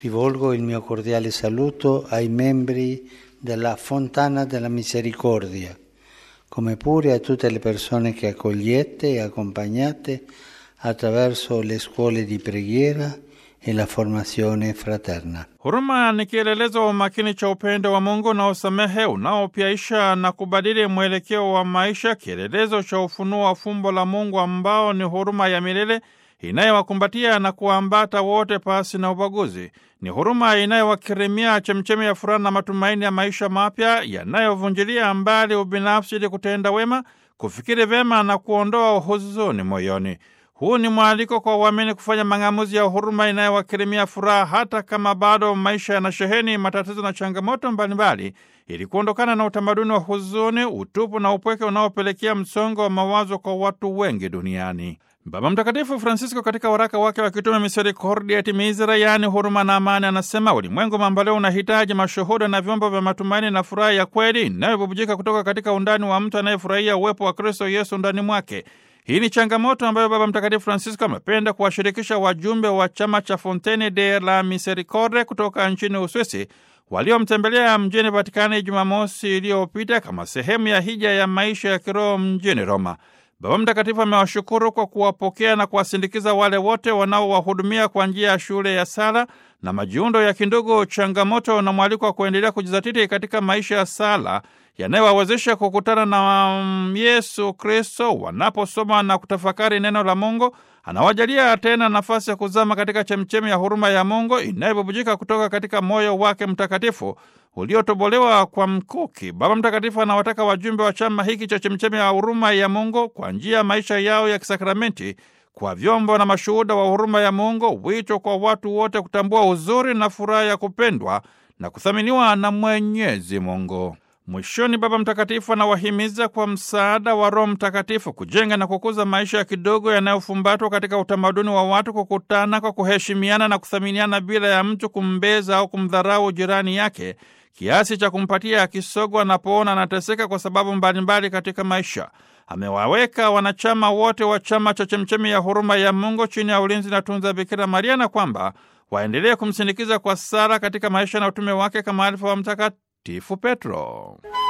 Rivolgo il mio cordiale saluto ai membri della Fontana della Misericordia, come pure a tutte le persone che accogliete e accompagnate attraverso le scuole di preghiera e la formazione fraterna. Huruma ni kielelezo wa makini cha upendo wa Mungu na usamehe unaopyaisha na kubadili mwelekeo wa maisha, kielelezo cha ufunuo wa fumbo la Mungu ambao ni huruma ya milele inayowakumbatia na kuambata wote pasi na ubaguzi. Ni huruma inayowakirimia chemchemi ya furaha na matumaini ya maisha mapya yanayovunjilia mbali ubinafsi ili kutenda wema, kufikiri vyema na kuondoa huzuni moyoni. Huu ni mwaliko kwa uamini kufanya mang'amuzi ya huruma inayowakirimia furaha hata kama bado maisha yanasheheni matatizo na changamoto mbalimbali, ili kuondokana na utamaduni wa huzuni, utupu na upweke unaopelekea msongo wa mawazo kwa watu wengi duniani. Baba Mtakatifu Francisco katika waraka wake wa kitume Misericordia et Misere, yaani huruma na amani, anasema ulimwengu mamboleo unahitaji mashuhuda na vyombo vya matumaini na furaha ya kweli inayobubujika kutoka katika undani wa mtu anayefurahia uwepo wa Kristo Yesu ndani mwake. Hii ni changamoto ambayo Baba Mtakatifu Francisco amependa kuwashirikisha wajumbe wa chama cha Fontene de la Misericorde kutoka nchini Uswisi waliomtembelea mjini Vatikani Jumamosi iliyopita kama sehemu ya hija ya maisha ya kiroho mjini Roma. Baba Mtakatifu amewashukuru kwa kuwapokea na kuwasindikiza wale wote wanaowahudumia kwa njia ya shule ya sala na majiundo ya kindugu, changamoto na mwaliko wa kuendelea kujizatiti katika maisha ya sala yanayowawezesha kukutana na Yesu Kristo wanaposoma na kutafakari neno la Mungu. Anawajalia tena nafasi ya kuzama katika chemchemi ya huruma ya Mungu inayobubujika kutoka katika moyo wake mtakatifu uliotobolewa kwa mkuki. Baba Mtakatifu anawataka wajumbe wa chama hiki cha chemchemi ya huruma ya Mungu kwa njia ya maisha yao ya kisakramenti kwa vyombo na mashuhuda wa huruma ya Mungu, wito kwa watu wote kutambua uzuri na furaha ya kupendwa na kuthaminiwa na Mwenyezi Mungu. Mwishoni, Baba Mtakatifu anawahimiza kwa msaada wa Roho Mtakatifu kujenga na kukuza maisha ya kidogo yanayofumbatwa katika utamaduni wa watu kukutana kwa kuheshimiana na kuthaminiana bila ya mtu kumbeza au kumdharau jirani yake kiasi cha kumpatia kisogo anapoona anateseka kwa sababu mbalimbali katika maisha. Amewaweka wanachama wote wa chama cha chemchemi ya huruma ya Mungu chini ya ulinzi na tunza Bikira Maria na kwamba waendelee kumsindikiza kwa sala katika maisha na utume wake kama alifa wa Mtakatifu Petro.